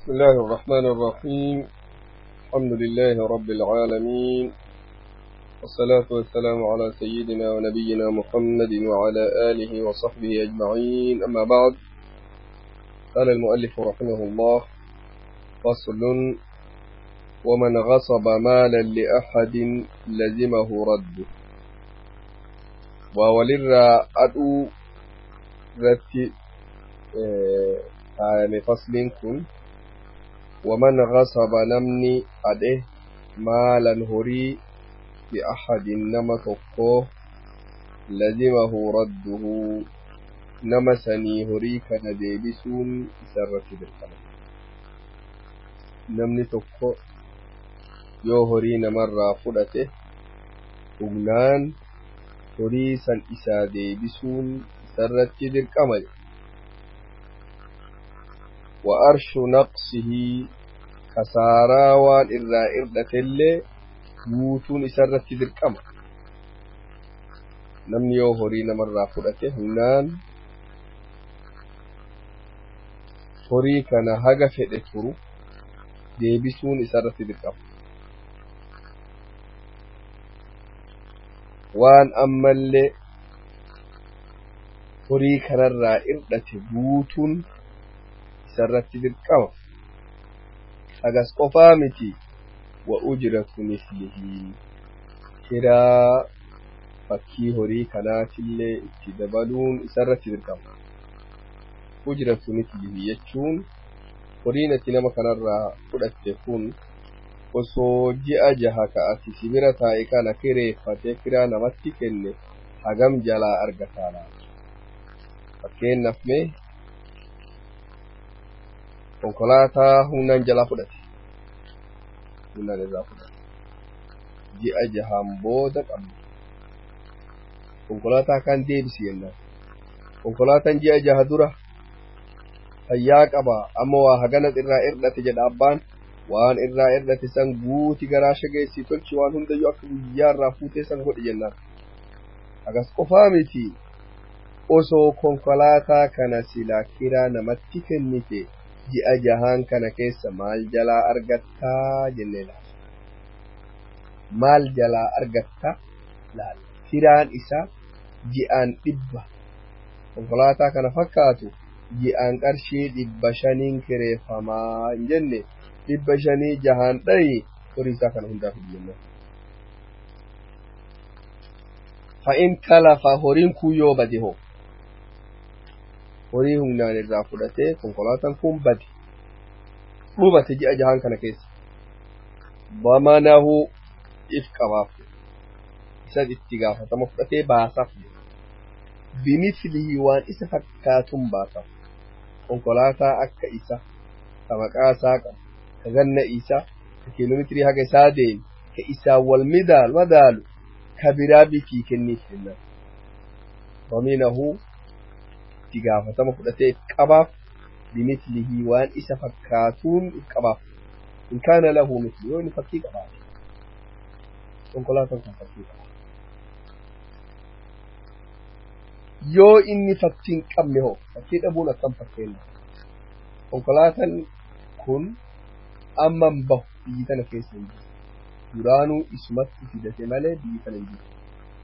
بسم الله الرحمن الرحيم الحمد لله رب العالمين والصلاة والسلام على سيدنا ونبينا محمد وعلى آله وصحبه أجمعين أما بعد قال المؤلف رحمه الله فصل ومن غصب مالا لأحد لزمه رده وولر أدو ذات آه فصل كن ومن غصب نمني أده مالا هري بأحد نما تقوه لزمه رده نما سني هري كان ديبسون سرت بالقلم نمني تقوه yoo horii namarraa fudhate hugnaan horii san isaa deebisuun isarratti dirqama wa arshu naqsihi kasaaraa waan irraa irdhatellee guutuun isarratti dirqama namni yoo horii namarraa fudhate hugnaan horii kana haga fedhe turu deebisuun isarratti dirqama waan ammallee horii kanarraa irdhate guutuun isarratti dirqama hagas qofaa miti wa ujratu mislihi kiraa fakkii horii kanaatillee itti dabaluun isarratti dirqama ujratu mislihi jechuun horiin ati nama kanarraa fudhatte kun osoo ji'a jaha ka ati sibira taa'e kana kireeffate kiraa namatti kenne hagam jalaa argataa laata fakkeenyaaf mee konkolaataa humnaan jalaa fudhate humnaan irraa fudhate ji'a jahaan booda qabna konkolaataa kan deebisi jennaan konkolaataan ji'a jaha dura fayyaa qaba amma waa hagana irraa irdhate jedha abbaan waan irraa irdhate san guuti garaa shageessii tolchi waan hundayyuu akka guyyaa irraa fuutee san godhe jennaan hagas qofaa miti osoo konkolaataa kana silaa kiraa namatti kennite ji'a jahaan kana keessa maal jalaa argattaa jennee laala maal jalaa argatta laala kiraan isaa ji'aan dhibba konkolaataa kana fakkaatu ji'aan qarshii dhibba shaniin kireeffamaa hin jenne dhibba shanii jahaan dhayi horii isaa kana hundaaf jenna. Fa'in talafa horiin kun yoo bade hoo horii humnaan irraa fudhatee konkolaataan kun bade dhubate ji'a jahaan kana keessa bamanahu if qabaaf isa itti gaafatama fudhatee baasaaf bimislihi waan isa fakkaatuun baasaaf konkolaataa akka isa ka maqaa isaa qabu ka ganna isaa ka kiiloomeetirii haga isaa deemu ka isaa wal midaalu madaalu ka biraa bitii kenniif jennan baminahu itti gaafatama fudhatee qabaaf bimislihi waan isa fakkaatuun qabaaf in kaana lahu misli yoo inni fakkii qabaate konkolaataan kun fakkii qabaate yoo inni fakkiin qabne hoo fakkii dhabuun akkam fakkeenya konkolaataan kun amman bahu biyyi tana keessa hin jiru duraanuu isumatti fidate malee biyyi tana hin jiru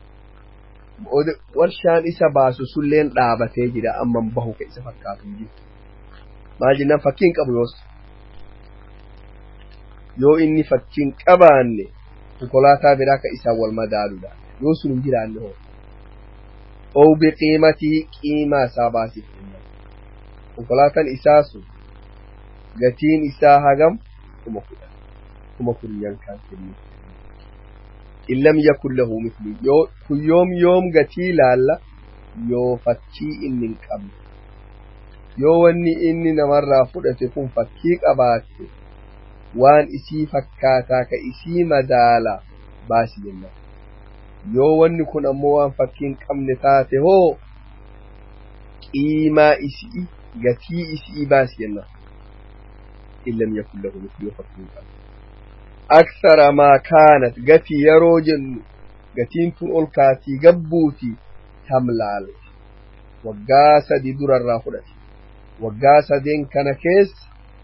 warshaan isa baasu sulleen dhaabatee jira amman bahu ka isa fakkaatu hin jiru maal jennaan fakkiin qabu yoos yoo inni fakkiin qabaanne konkolaataa biraa ka isaan wal madaaludha yoo sun hin jiraanne hoo oo biqiimatii qiimaa isaa baasiif konkolaataan isaa sun gatiin isaa hagam kuma kudha kuma kudhan kan kennu in lam yakun lahu mithlu yoo kun yoom yoom gatii laalla yoo fakkii inni hin qabne yoo wanni inni namarraa fudhate kun fakkii qabaatte waan isii fakkaataa ka isii madaala baasi jenna yoo wanni kun ammoo waan fakkii hin qabne taate hoo qiimaa isii gatii isii baasi jenna in lam yakun lahu mithlu yoo fakkii hin qabne أكثر ما كانت قتي يروجن قتين تن أولكاتي قبوتي تملال waggaa sadi dura irraa fudhate waggaa sadeen kana keessa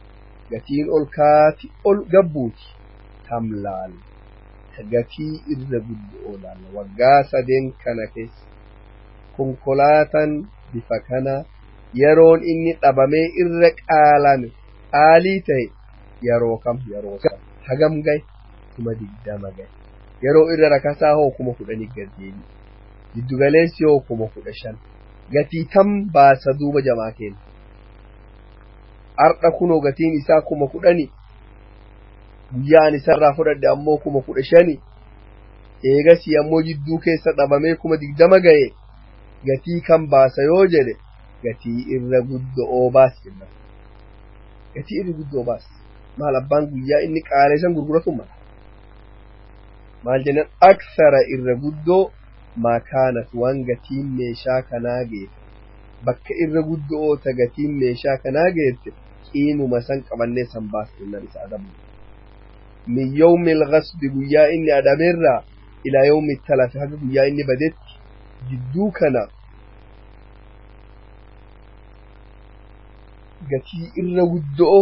gatiin ol kaati ol gabbuuti tam laalla gatii irra guddo'oo laalla waggaa sadeen kana keessa konkolaataan bifa kana yeroon inni dhabamee irra qaalame qaalii ta'e yeroo kam yeroo kam hagam gahe kuma digdama gahe yeroo irra rakasaa hoo kuma kudhanii gaddeebi giddugaleessi hoo kuma kudha shan gatii tam baasa duuba jamaa keenya har'a kunoo gatiin isaa kuma kudhani guyyaan isarraa fudhadhe ammoo kuma kudha shani eegasii ammoo jidduu keessa dhabamee kuma digdama gahe gatii kan baasa yoo jedhe gatii irra guddo'oo baas jenna gatii irra guddo'oo baas maal abbaan guyyaa inni qaaleessan gurguratu mala maal jennan aksara irra guddoo maakaanat waan gatiin meeshaa kanaa geesse bakka irra guddo'oo ta gatiin meeshaa kanaa geesse qiimuma san qabannee san baas jennan isa adamu min yawmi alghasbi guyyaa inni adameerraa ilaa yawmi talafi haga guyyaa inni badetti jidduu kana gatii irra guddo'o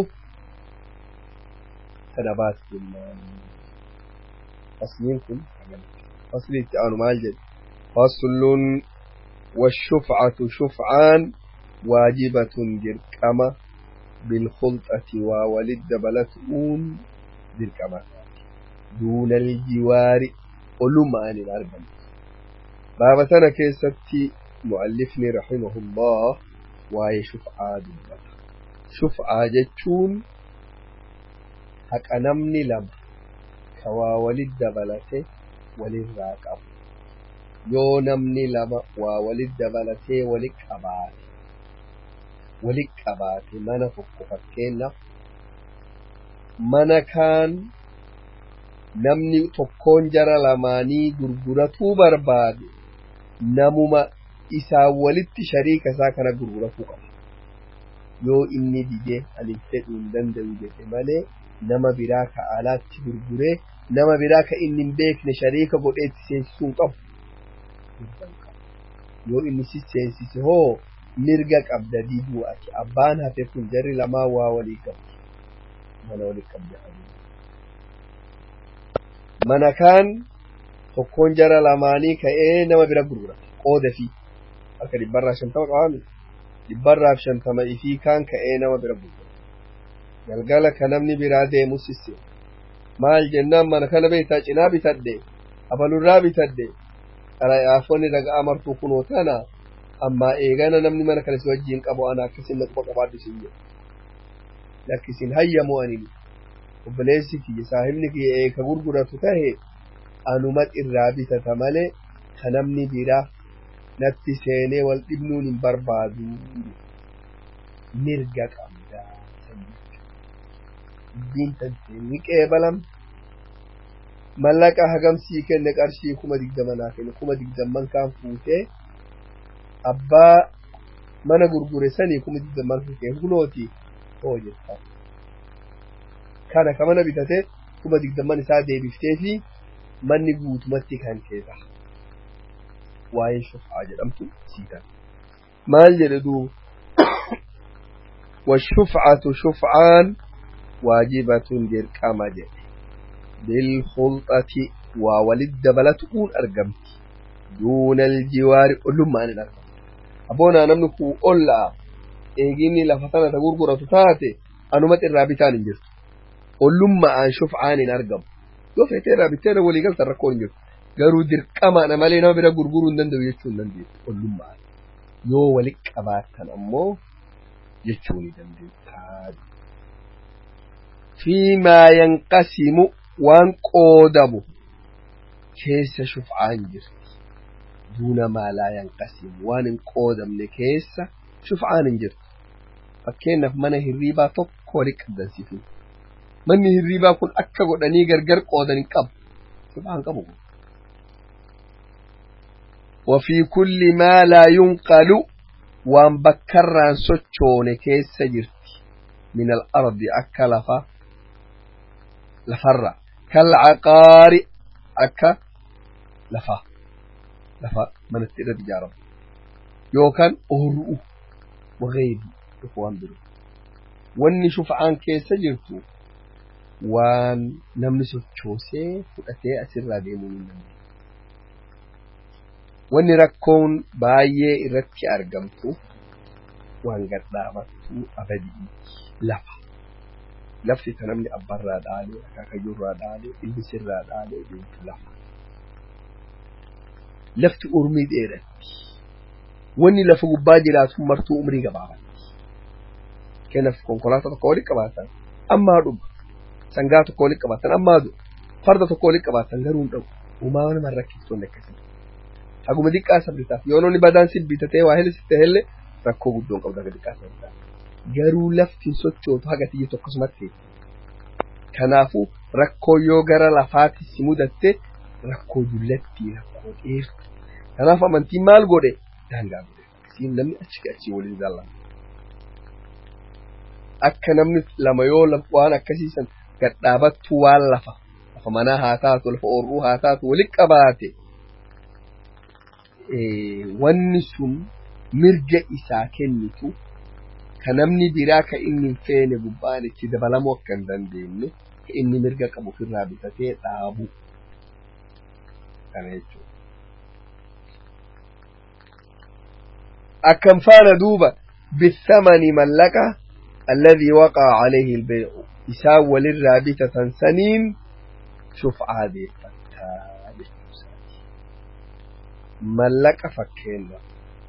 kana baas jennaan fasliin kun fasli itti aanu maal jedhe faslun والشفعة شفعان واجبة درقمة بالخلطة وولد بلتؤون درقمة دون الجوار ولمان الأربع بابا سنة كيستي مؤلفني رحمه الله واي شفعة دبتا شفعة جتشون حق نمني لم كوا ولد بلته وللراقب yoo namni lama waa walit dabalatee walit qabaate walit qabaate mana tokko fakkeenyaaf mana kaan namni tokkoon jara lamaanii gurguratuu barbaade namuma isaa walitti shariika isaa kana gurguratuu qaba yoo inni didee ani fedhuu hin danda'u jedhe malee nama biraa ka alaatti gurguree nama biraa ka inni hin beekne shariika godheetti seensisuu hin qabu yoo inni si seensise hoo mirga qabda diduu ati abbaan hafe kun jarri lamaa waa walii qabdi mana walii qabdi mana kaan tokkoon jara lamaanii ka'ee nama bira gurgura qooda fi akka dhibbarraa shantama qabaami dhibbarraaf shantama ifii kaan ka'ee nama bira gurgura galgala ka namni biraa deemu sisse maal jennaan mana kana beektaa cinaa bitadhe abalurraa bitadhe xalayaafonni daga amartuu kunoo tana amma eegana namni mana kana si wajjiin qabu ana akkasin na quba qabaadhu sin jedhu lakkisin hayyamu anin obboleessi kiyya saahibni kiyya eeka gurguratu tahe anumat irraa bitata malee ka namni biraa natti seenee wal dhibnuun hin barbaadu mirga qabda dubbiin tantee ni qeebalam mallaqa hagamsii kenne qarshii kuma digdama naa kenne kuma digdamman kaan fuutee abbaa mana gurgure sanii kuma digdamman fuutee kunooti hoo jettaa kana ka mana bitate kuma digdamman isaa deebiftee fi manni guutumatti kan keessa waa'ee shufaa jedhamtu siitan maal jedhe duuba والشفعة شفعان واجبة درقما جه بالخلطة وولد بلتقون أرقمت دون الجوار ألما أن الأرقم أبونا نمنكو أولا إيجيني لفتنة تقرقرة تاتي أنمت الرابطان جرت ألما أن شفعان أرقم yoo feetee raabitteera walii galta rakkoo hin jiru garuu dirqamaadha malee nama bira gurguruu hin danda'u jechuu hin dandeessu ollummaan yoo wali qabaatan ammoo jechuu ni dandeessaa fiimaa yanqasimu waan qoodamu keessa shuf'aan jirti duuna maalaa yanqasimu waan hin qoodamne keessa shuf'aan hin jirtu fakkeenyaaf mana hirriibaa tokko wali qabdansiifin manni hirriibaa kun akka godhanii gargar qoodan hin qabu shuf'aan qabu وفي كل ما لا ينقل وان بكران سوچونه كيس جرت من الأرض أكا لفا لفرة كالعقار أكا لفا لفا من التئرة جارب يوكان أهرؤ وغيب يقوان برو wanni shuf'aan keessa jirtu waan namni sochoosee fudhatee asirraa deemuu hin dandeenye. Wanni rakkoon baay'ee irratti argamtu waan gadhaabattu abadii lafa. Lafti ta namni abbarraa dhaalee, akaakayyuurraa dhaalee, ilbisirraa dhaalee deemtu lafa. Lafti urmii dheeratti. Wanni lafa gubbaa jiraatu martuu umrii gabaabatti. Kennaaf konkolaataa tokko walitti qabaatan ammaa dhuma. Sangaa tokko walitti qabaatan ammaa du'a. Farda tokko walitti qabaatan garuu hin dhabu. Uumaa nama rakkiftoonni akkasii. Haguma xiqqaa sabritaaf yoo namni badaan si bitatee waa helisitte helle rakkoo guddoon qabda haga xiqqaa sabritaaf. Garuu lafti sochootu haga tiyya tokkosumatti. Kanaafuu rakkoo yoo gara lafaatti si mudatte rakkoo dullatti rakkoo dheertu. Kanaaf amantiin maal godhe daangaa godhe. Siin namni achi achii waliin jaallata. Akka namni lama yoo waan akkasiisan gadhaabattu waan lafa lafa manaa haa taatu lafa oorruu haa taatu walitti qabaate wanni sun mirga isaa kennitu ka namni biraa ka inni hin feene gubbaan itti dabalamuu akka hin dandeenye ka inni mirga qabu ofirraa bitatee dhaabu kana jechuudha. Akkam faana duuba bithamani mallaqa alladhii waqaa alayhi albay'u isaan walirraa bitatan saniin shuf'aa deeffattaa jechuusaati. Mallaqa fakkeenna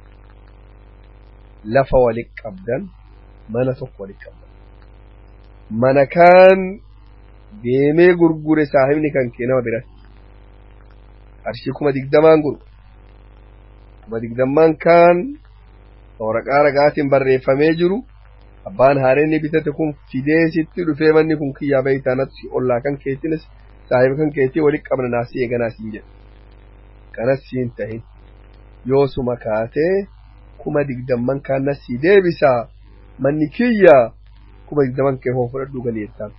lafa walitti qabdan mana tokko walitti qabdan. Mana kaan deemee gurgure saahibni kan kee nama biratti. Qarshii kuma digdamaan gurgure. Kuma digdammaan kaan waraqaa ragaatiin barreeffamee jiru abbaan haareenni bitate kun fidee sitti dhufee manni kun kiyyaa beeytaanatti ollaa kan keetinis saahiba kan keetii walitti qabna naasii eeganaa siin jedhe. Kanas siin tahin yoo suma kaatee kuma digdamman kaan nasii deebisaa manni kiyya kuma digdamman kee hoo fudhadhuu galeettaan.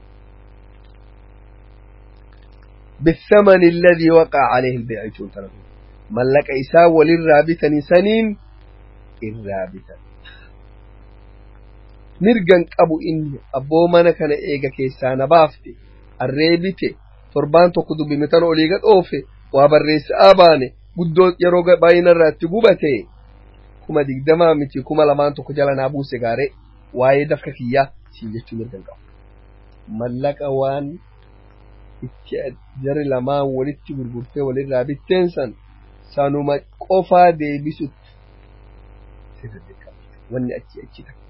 بالثمن الذي وقع عليه البيع تنتظر ملك إساء وللرابطة سنين الرابطة mirgan qabu inni abboo mana kana eega keessaa na baafte arreebite torbaan tokko dubbimitan olii gad oofe waa barreessaa baane guddoo yeroo baay'inarraa itti gubate kuma digdamaa miti kuma lamaan tokko jala naa buuse gaare waa'ee dafka kiyyaa siin jechuu mirgan qabu. Mallaqa waan itti jari lamaan walitti gurgurtee walirraa bitteen san sanuma qofaa deebisutti wanni achi achi takka.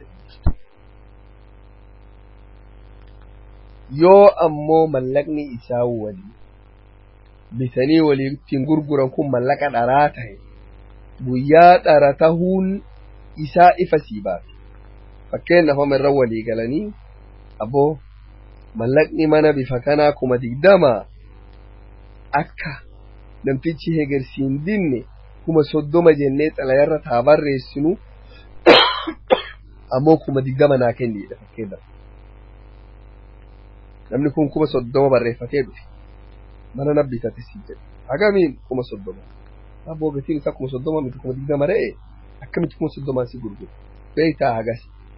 yoo ammoo mallaqni isaa walii bitanii waliin gurguran kun mallaqa dharaa ta'e guyyaa dhara tahuun isaa ifa sii baate fakkeenyaaf amma irra walii galanii aboo mallaqni mana bifa kanaa kuma digdama akka namtichi hegersiin dinne kuma soddoma jennee xalayarra taa barreessinu ammoo kuma digdama naa kenniidha fakkeenyaaf. namni kun kuma soddoma barreeffatee dhufe mana na bitate si jedhe hagamiin kuma soddoma aboo gatiin isaa kuma soddoma miti kuma digdama re'e akkamitti kuma soddomaan si gurguru beeytaa hagas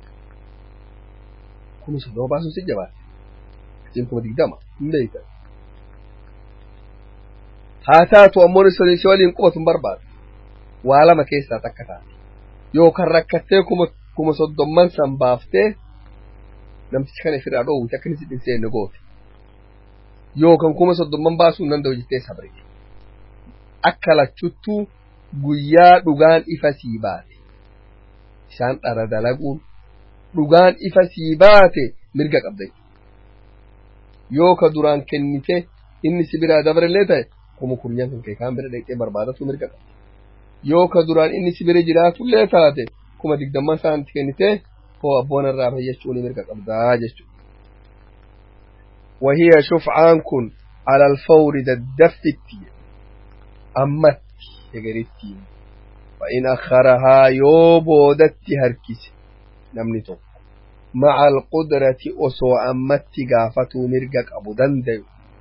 kuma soddoma baasuun si jabaate gatiin kuma digdama hin beeyta haa taatu ammoo si waliin qubatu hin barbaadu waa lama keessaa takka taate yookaan rakkattee kuma kuma soddomman san baaftee namtichi kana ofirraa dhoowwite akka inni si dhinseenye goote yookaan kuma soddomman baasuu hin danda'u jettee sabre akka lachuttuu guyyaa dhugaan ifa sii baate isaan dhara dalaguun dhugaan ifa sii baate mirga qabda yoo ka duraan kennite inni si biraa dabarellee ta'e kuma kurnyan kan kee kaan bira dhaqxee barbaadatu mirga qabda yoo ka duraan inni si bira jiraatullee taate kuma digdamman isaanitti kennite هو أبونا الرابع يجوني مرقى قبضا جشو وهي شفعان كن على الفور ددفتي أمت يقريتي فإن أخرها يوبو دتي هركس نمنتو مع القدرة أسو أمت قافتو مرقى أبو دندو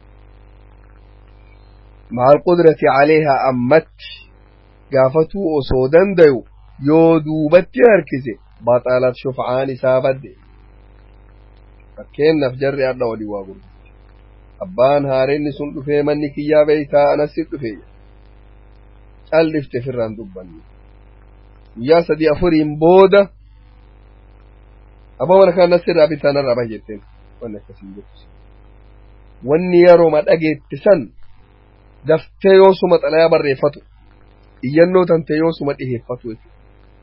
مع القدرة عليها أمت قافتو أسو دندو يو دوبتي هركسي بطلت شفعان سابد fakkeenyaaf jarri adda walii waa gurgurte abbaan haareenni sun dhufee manni kiyyaa beeytaa anasi dhufe callifte firraan dubbanne guyyaa sadii afuriin booda abbaa mana kaan nasirraa bitaa narraa bahe jetteen wanni akkasiin jettu wanni yerooma dhageette san daftee yoosuma xalayaa barreeffatu iyyannoo tante yoosuma dhiheeffatu jechuudha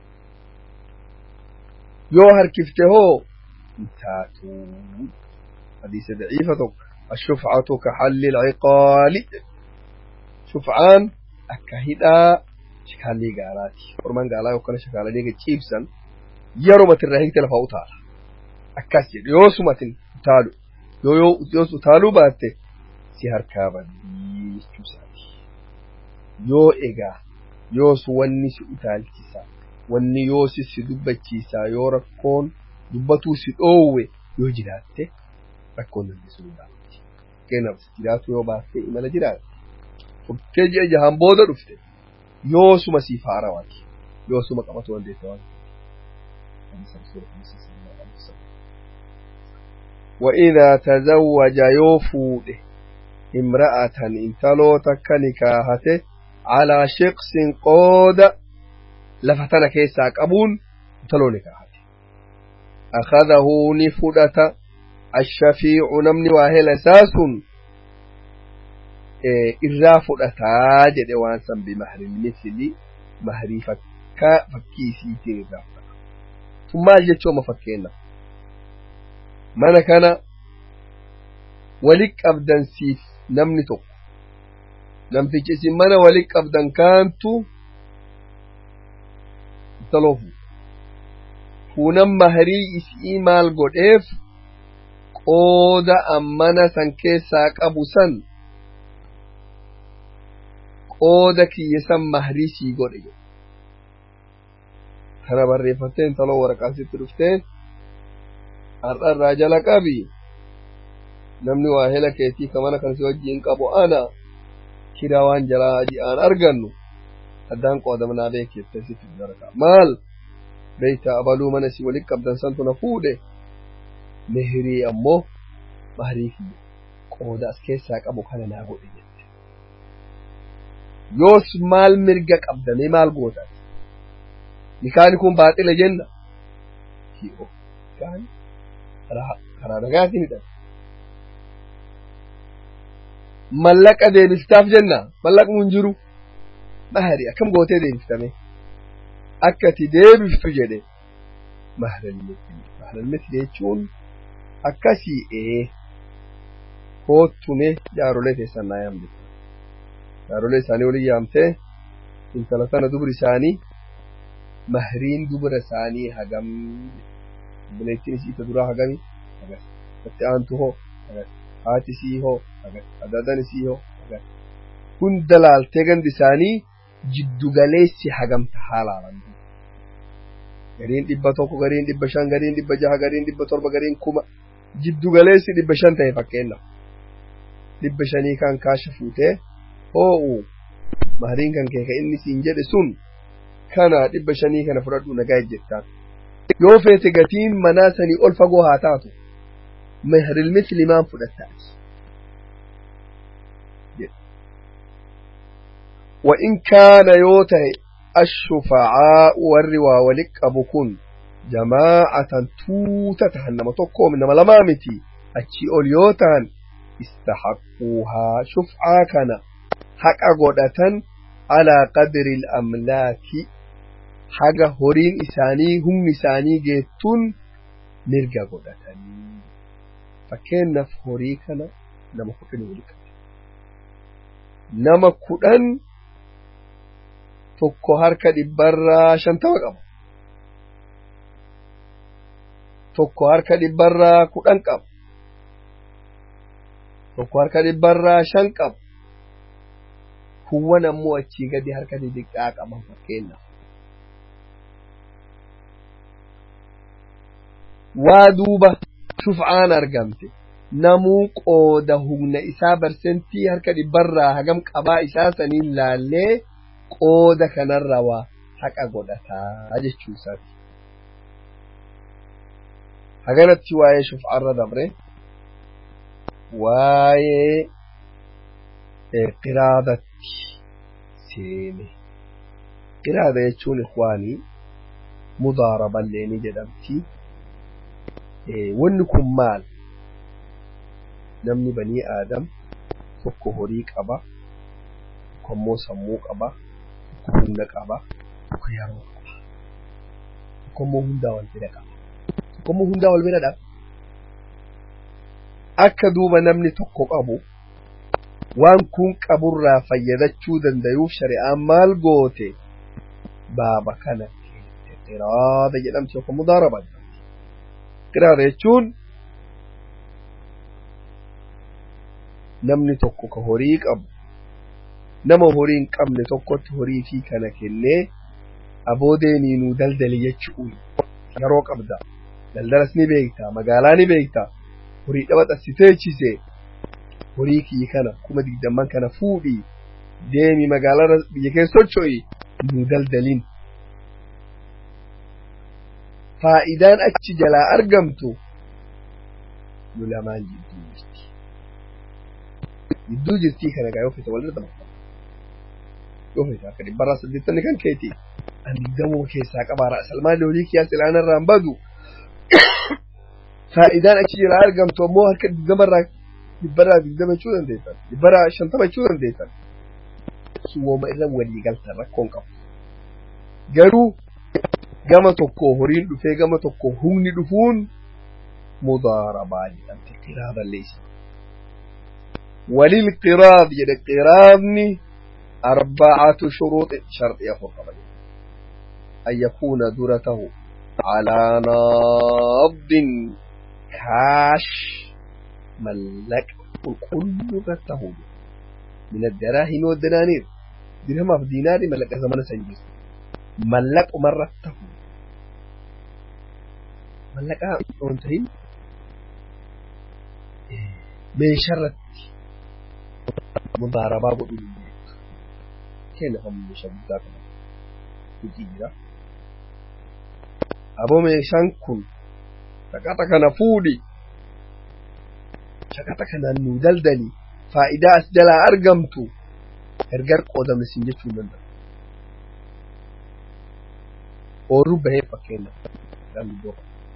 yoo harkifte hoo taatu hadiisa daciifa tokko الشفعة كحل العقال شفعان أكهدا شكالي قالاتي ورمان قالا يوكنا شكالي ديك تشيبسن يروما ترهيك تلفاو تالا أكاسي يوسما تالو يو يو يوسو تالو باتي سيهر كابا يشوساتي يو إيغا يوسو وني سؤتال كيسا wanni yoo si dubbachiisaa yoo rakkoon dubbatuu si dhoowwe yoo jiraatte rakkoon dandeessu dubbaatti. Fakkeenyaaf jiraatu yoo baattee imala jiraatte. Furtee ji'a jahaan booda dhufte yoo suma siif haarawaati. Yoo suma qabatu dandeessa waan. وإذا تزوج يوفود امرأة انتلو تكنكاهته على شخص قود لفتنا كيسا قبون انتلو نكاهته أخذه نفدة الشفيع نمني واهل أساس إرا فدتا جد وانسا بمهر المثل مهري فكا فكيسي تيرا ثم جتشو مفكينا mana kana walitti qabdan siif namni tokko namtichi isin mana walitti qabdan kaantu taloofu fuunan maharii isii maal godheef qooda ammana san keessaa qabu san qooda kiyya san maharii sii godhe jedhe kana barreeffatteen taloo waraqaa sitti dhufteen har'arraa jala qabi namni waa hela keetii ka mana kan si wajjiin qabu ana kiraa waan jalaa ji'aan argannu addaan qoodamnaa beekette sitti daraka maal beeyta abaluu mana si walitti qabdan santu na fuudhe mehirii ammoo maharii kiyya qooda as keessaa qabu kana naa godhe jette yoos maal mirga qabdame maal gootan nikaani kun baaxile jenna hi'o nikaani karaa nagaatinidha. Mallaqa deebiftaaf jenna mallaqni hin jiru mahari akkam gootee deebiftame akka ati deebiftu jedhe mahalalmithli jechuun akkasii ee koottume jaarolee keessan naa yaamte jaarolee isaanii waliin yaamtee intala tana dubri isaanii mahriin dubra isaanii hagam obboleettiin isii duraa hagami agas itti aantu hoo agas haati isii hoo agas adaadan isii hoo agas hunda laaltee gandi isaanii jiddugaleessi hagamta haalaalan gariin dhibba tokko gariin dhibba shan gariin dhibba jaha gariin dhibba torba gariin kuma jiddugaleessi dhibba shan ta'e fakkeenna dhibba shanii kan kaasha fuutee hoo'u mahariin kan kee ka inni siin jedhe sun kana dhibba shanii kana fudhadhu nagaa ejjettaan yoo feete gatiin manaa sanii ol fagoo haa taatu mehril misli maan fudhattaati وإن كان يوته الشفعاء والروا ولقب كن جماعة توتة هنما تقو من ملامامتي أتشي أوليوتان استحقوها شفعا كان حق قدة على قدر الأملاك haga horiin isaanii humni isaanii geettuun mirga godhatanii fakkeenyaaf horii kana nama kudhan wali qabe nama kudhan tokko harka dhibbarraa shantama qaba tokko harka dhibbarraa kudhan qaba tokko harka dhibbarraa shan qaba kuwwan ammoo achii gadi harka xixiqqaa qaban fakkeenyaaf waa duuba shuf'aan argamte namuu qooda humna isaa barsentii harka dhibbarraa hagam qabaa isaa saniin laallee qooda kanarra waa haqa godhataa jechuu isaati. haganatti waa'ee shuf'aarra dabre waa'ee qiraadatti seene qiraada jechuun ikwaanii mudaaraballee ni jedhamti wanni kun maal namni banii aadam tokko horii qaba tokko immoo sammuu qaba tokko humna qaba tokko yeroo qaba tokko immoo hundaa wal bira qaba tokko immoo hundaa wal bira dhaba akka duuba namni tokko qabu waan kun qaburraa fayyadachuu danda'uuf shari'aan maal goote baaba kana qiraada jedhamti yookaan mudaaraba qiraada jechuun namni tokko ka horii qabu nama horii hin qabne tokkotti horii fi kana kennee aboodeeni nuu daldali jechuun yeroo qabda daldalas ni beekta magaalaa ni beekta horii dhaba xassiteechise horii kiyyi kana kuma digdamman kana fuudhii deemi magaalaa biyya keessa socho'i nuu daldalin faa'idaan achi jalaa argamtu nu lamaan jidduu jirti jidduu jirtii kana gaa yoo fete walirra dabarta yoo fete akka dhibbarraa saddeettanni kan keeti an digdamoo keessaa qabaara salmaan horii kiyyaa silaanarraa hin badu faa'idaan achi jalaa argamtu ammoo harka digdamarraa dhibbarraa digdama jechuu dandeessan dhibbarraa shantama jechuu dandeessan suwooma irra walii galtan rakkoon qabu garuu gama tokko horiin dhufee gama tokko humni dhufuun mudaarabaa jedhamte qiraada leeysa walil qiraad jedhe qiraadni arbacatu shuruuxi sharxi afur qaba an yakuuna duratahu calaa naabdin kaash mallaqa qulqullu irratti tahuu min addaraahimi waddanaaniir dirhamaaf diinaari mallaqa zamana san jiru mallaquma tahu mallaqaa on tahin meesharratti mudaarabaa godhuu dandeettu kenna kan meeshaa guddaa kana hojii jira aboo meeshaan kun shaqaxa kana fuudhi shaqaxa kanaan nuu daldali faayidaa as jalaa argamtu ergar qoodamne sin jechuu danda'a oorru bahee fakkeenya midhaan iddoo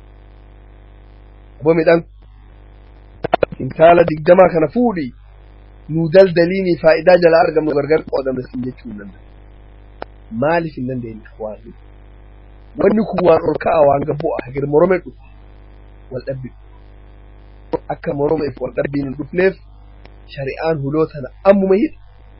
aboo midhaan kintaala digdamaa kana fuudhi nuu daldaliini faayidaa jalaa argamnu gargar qoodamne sin jechuu hin danda'a maaliif hin dandeenye waan wanni kun waan ol ka'a waan gabbu'a hagir morome dhufu wal dhabbi akka moromeef wal dhabbiin hin dhufneef shari'aan huloo tana ammuma hidha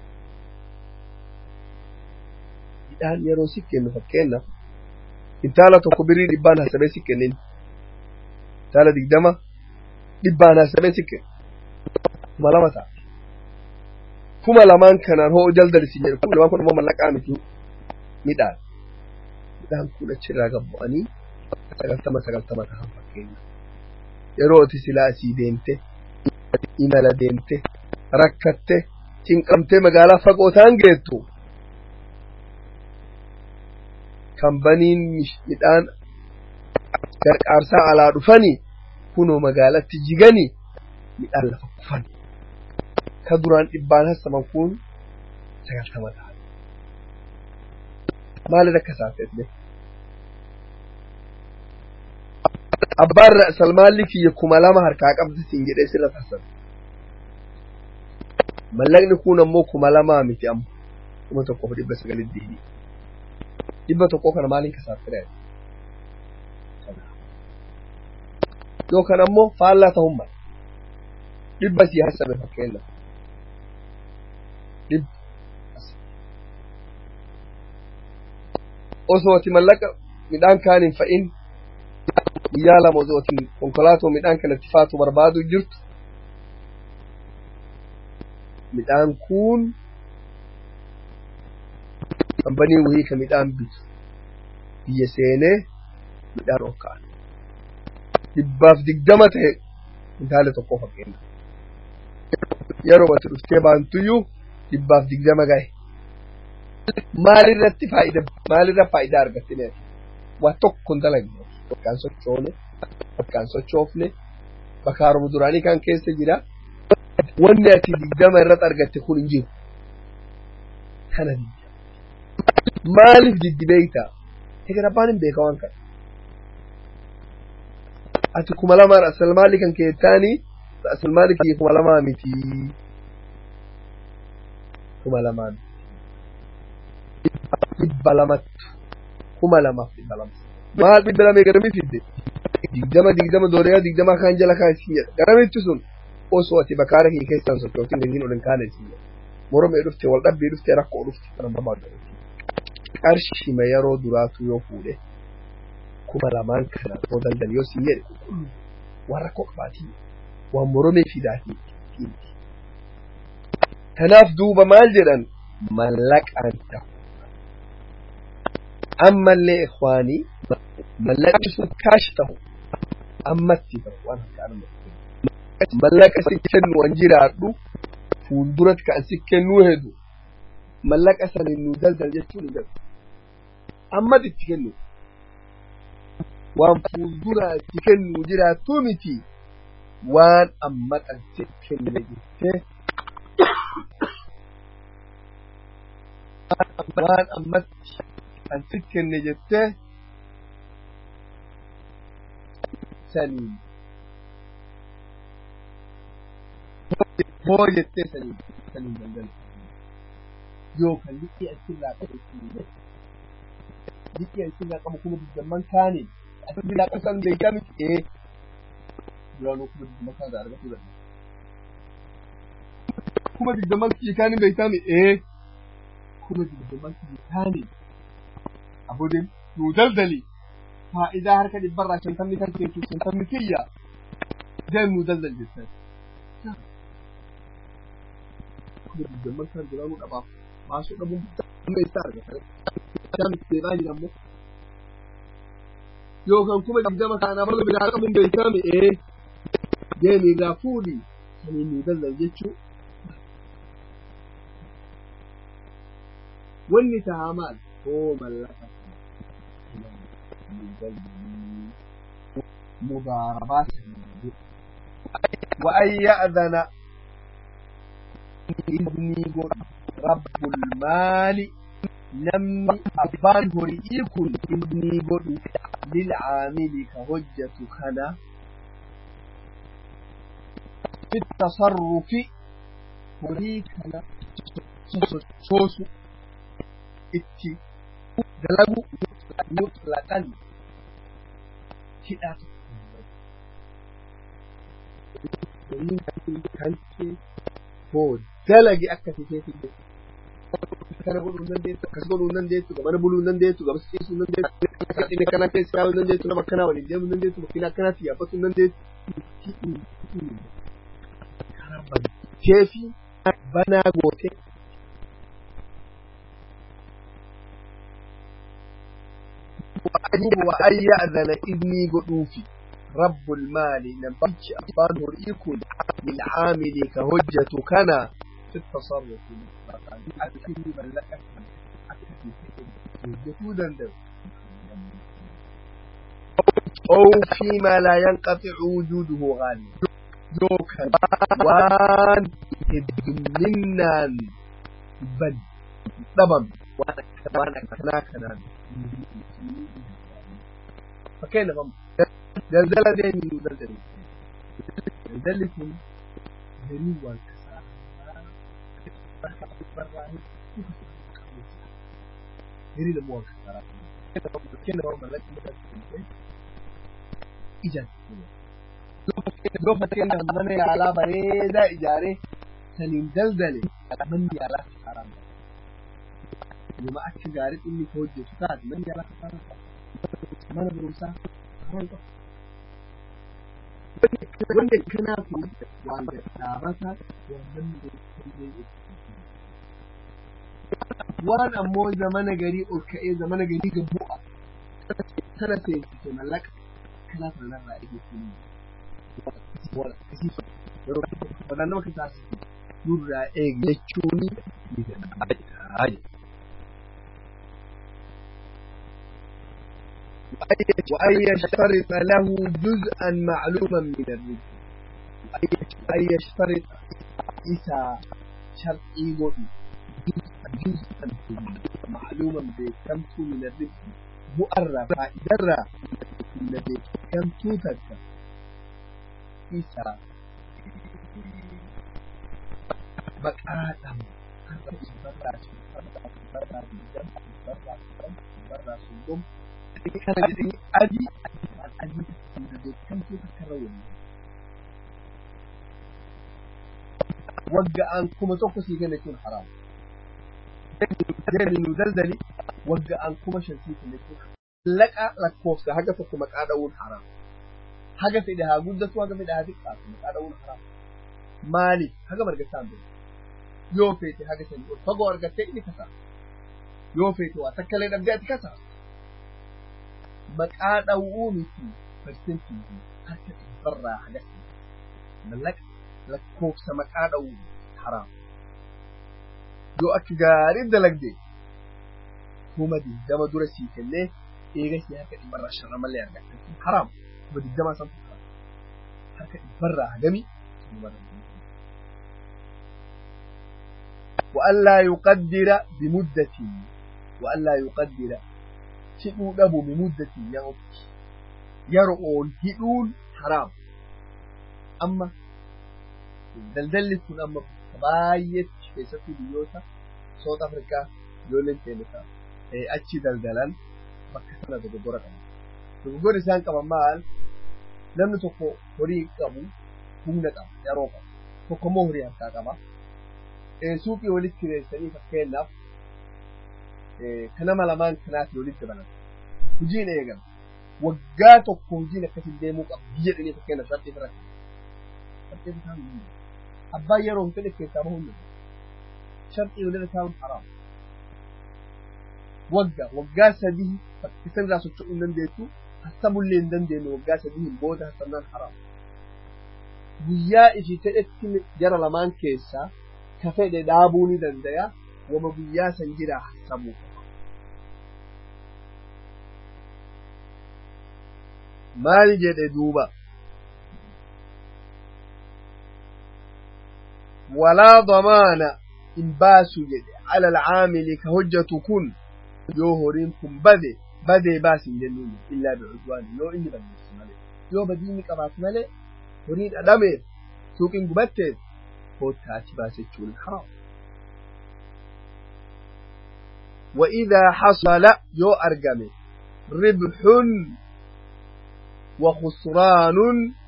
midhaan yeroo si kennu fakkeenyaaf kintaala tokko birii dhibbaan hasabee si kennin kintaala digdama dhibbaan hasabee si kennu kuma lama ta'a kuma lamaan kanaan hoo daldalisi jedhu kuma lamaan kun immoo mallaqaa miti midhaan midhaan kun achirraa gabbu'anii sagaltama sagaltama ta'an fakkeenya yeroo ati silaa asii deemte imala deemte rakkatte cinqamtee magaalaa fagoo ta'an geettu kambaniin midhaan gargaarsaa alaa dhufanii kunoo magaalatti jiganii midhaan lafa kufan ka duraan dhibbaan hassaman kun sagaltama ta'an maalin akka isaafeefne abbaan salmaalli kiyya kuma lama harkaa qabdi siin jedhee sirra taasisan mallaqni kun ammoo kuma lamaa miti amma kuma tokkoof dhibba sagalii diidii dhibba tokkoo kana maaliin kasaafire yookaan ammoo faallaa ta'uun mala dhibba sii hasabe fakkeenya dhibba osoo ati mallaqa midhaan kaan hin fa'in guyyaa lama osoo ati konkolaatoo midhaan kanatti faatu barbaadu jirtu midhaan kun kambanii wayii ka midhaan bitu biyya seenee midhaan ol ka'an dhibbaaf digdama ta'e kintaala tokko fakkeenya yeroo ati dhuftee baantuyyuu dhibbaaf digdama gahe maalirratti faayida maalirra faayidaa argattine waa tokko hin dalagne yookaan sochoone bakkaan sochoofne bakka haruma duraanii kan keessa jira wanni ati digdama irratti argatte kun hin jiru kana digdama maaliif diddi beeyta egaa abbaan hin beeka waan kana ati kuma lamaan asal maali kan keettaanii asal maali kiyya kuma lamaa miti kuma lamaan dhibba lamattu kuma lamaaf dhibba lama maal dhibba lamee garamii fidde digdama digdama dooreyaa digdama kaan jala kaan isin jedha garamitti sun osoo ati bakaara kee keessaan sochootin hin ol hin kaane isin jedha moromee dhufte wal dhabbii dhufte rakkoo dhufte kana namaa godhate qarshima yeroo duraatu yoo fuudhe kuma lamaan kana oo daldal yoo sin jedhe waan rakkoo qabaatii waan moromee fidaatii kanaaf duuba maal jedhan mallaqaan ta'u ammallee ikhwaanii mallaqni sun kaash ta'u ammatti ta'u waan harkaan mallaqa si kennu an jiraadhu fuulduratti kan si kennuu hedu mallaqa sanin nu daldal jechuun hin galu ammatti itti kennu waan fuulduraa itti kennu jiraattuu miti waan amma kan si kenne jettee waan ammatti kan si kenne jettee saniin hoo jettee saniin saniin daldala yookaan liqii asirraa qabu ittiin liqii asirraa qabu kuma digdamman kaaniin asirraa qasan beekami ee duraanuu kuma digdamman kaan argachuu danda'a. kuma digdamman kiyya kaaniin beekami ee kuma digdamman kiyya kaaniin abudin nuu daldali faa'idaa harka dhibbarraa shantamni kan keessu shantamni kiyya deem nuu daldal jettan. Kuma digdamman kan duraanuu dhabaaf baasuu dhabuun amma isaa argatan. Isaan itti deemaa jiran moo yookaan kuma digdama kaanaaf akka biraa qabuun beekame ee deemi irraa fuudhi saniin nuu daldal jechuu. Wanni tahaa maal? Oo mallaqa. مضاربات وأن يأذن إذني رب المال نمي أبان هريكم إذني قد للعامل كهجة خنا في التصرف هريكنا سوسو اتي دلقوا مطلقا kiɗa ta domin kanke ko dalage akka fice fice kana godhuu nan deessu akkas godhuu nan deessu gamana buluu nan deessu gabas ciisuu nan deessu dhine kana keessa yaa'uu nan deessu nama akkanaa waliin deemuu nan deessu makiina akkanaatti yaabbatuu nan deessu karaa bankee fi banaa gootee وأن يأذن إذني قدوفي رب المال نبيش أبان هرئيكم للعامل كهجة كان في التصرف أكفي من لك أو فيما لا ينقطع وجوده غالي دوكا وان الدمنان بل طبعا وانا وانا كنا كنا فكيف هم زلزلة دين زلزلة زلزلة دين والكسار دين لمو والكسار كيف هم ملك إجازة لو فتين من يعلى بريدة إجارة سنين دلدلة من يعلى حرام لما أكل جارت إني توجه فتاة من يعلى حرام mana barumsaa haroon qabu. Wanda kanaafu waan dhaabataa waan namni beekamee waan ammoo zamana garii ol ka'ee zamana garii gabbu'a kana seensise mallaqa kanaa sanarraa eegeessanii wadaan nama kasaasisu nurraa eegi jechuun ni danda'aa وأن يشترط له جزءا معلوما من الرزق أن يشترط إسا شرطي وإي جزءا معلوما بكمت من الرزق مؤرى فإذا الذي كمت تذكر إسا بقاء kana da aji aji da bai kan so ka karawa wagga an kuma so ku shiga da kin haram dai nu daldali wagga an kuma shanti ku ne laka lakko sa haga ta kuma kadawun haram haga sai da hagu da su haga sai da hadik ka kuma kadawun haram mali haga barga sambe yo fete haga sai ko fago warga te ni kasa yo fete wa takkale da biya kasa maqaa dhawuu miti persentii harka dhibbarraa hagatti mallaq lakkoofsa maqaa dhawuu haraam yoo akka gaarii dalagde kuma diddama dura sii kennee eega sii harka dhibbarraa sharra malee argatta haraam kuma diddamaa san haraam harka dhibbarraa hagami وألا يقدر بمدة وألا يقدر hidhuu dhabu bimuddatin ya ofi yeroo hidhuun haraam amma daldalli kun amma baay'eetti keessattuu biyyoota South Afrikaa ijoolleen teelisa achi daldalan bakka sana dogoggora qabu. Dogoggorri isaan qaban maal namni tokko horii qabu humna qaba yeroo qabu tokko immoo horii harkaa qaba. Suuqii walitti kireessanii fakkeenyaaf kanama lamaan kanaati walitti dabalata. Hojiin eegama. Waggaa tokko hojiin akkasiin deemuu qaba. Biyya dhanii fakkeenyaaf sarxii irra kaa'u. Sarxii irra kaa'u hin Abbaan yeroo hin fedhe keessaa bahuu hin Sharxii walirra kaa'uun haraam. Waggaa waggaa sadii fakkisan irraa socho'uu hin dandeessu. Hassabullee hin dandeenye waggaa sadii booda hassabnaan haraam. Guyyaa ishii fedhetti jara lamaan keessaa ka fedhe dhaabuu ni danda'a. wama guyyaa san jira hassabuu qaba. Maal jedhe duuba? Walaa damaana hin baasu jedhe ala alcaamili ka hojjatu kun yoo horiin kun bade badee baasi hin jennuun illaa bicudwaan yoo inni balleessu malee yoo badii inni qabaatu malee horii dhadhameef suuqiin gubatteef koottaa achi baase jechuun haraam. وإذا حصل يو أرقم ربح وخسران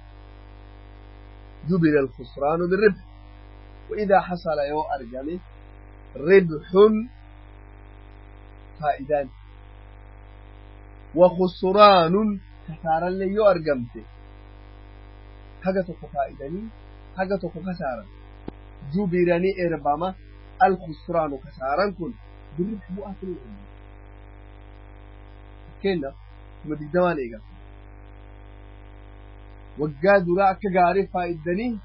جبل الخسران بالربح وإذا حصل يو أرقم ربح فائدان وخسران خسارا لي يو أرقمت حاجة فائداني حاجة خسارا جبرني إربما الخسران خسارا كن بالربح مو آكل الأمة كينا ثم بالدوان إيقا وقا دراء كغاري فائدني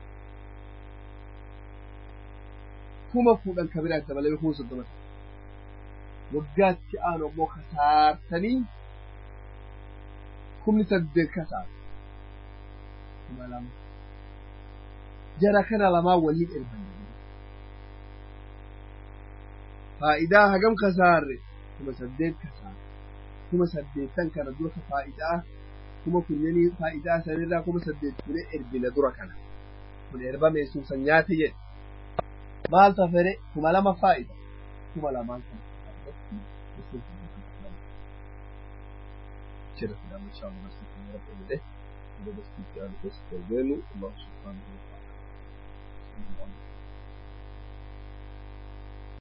كما فوقا كبيرا تبالي يخوص الدمت وقا تيانو مو خسارتني كم نسدد كسار كما لما جرى كان لما وليد إربان faa'idaa hagam kasaarre kuma saddeet kasaarre kuma saddeettan kana dura ka faa'idaa kuma kunyanii faa'idaa sanirraa kuma saddeet kune erbina dura kana kun erbame sun san nyaate jedhe maal tafere kuma lama faa'ida kuma lamaan kana كده في الأمر إن شاء الله نسمع من رب الإله وبس في الأمر بس الله سبحانه وتعالى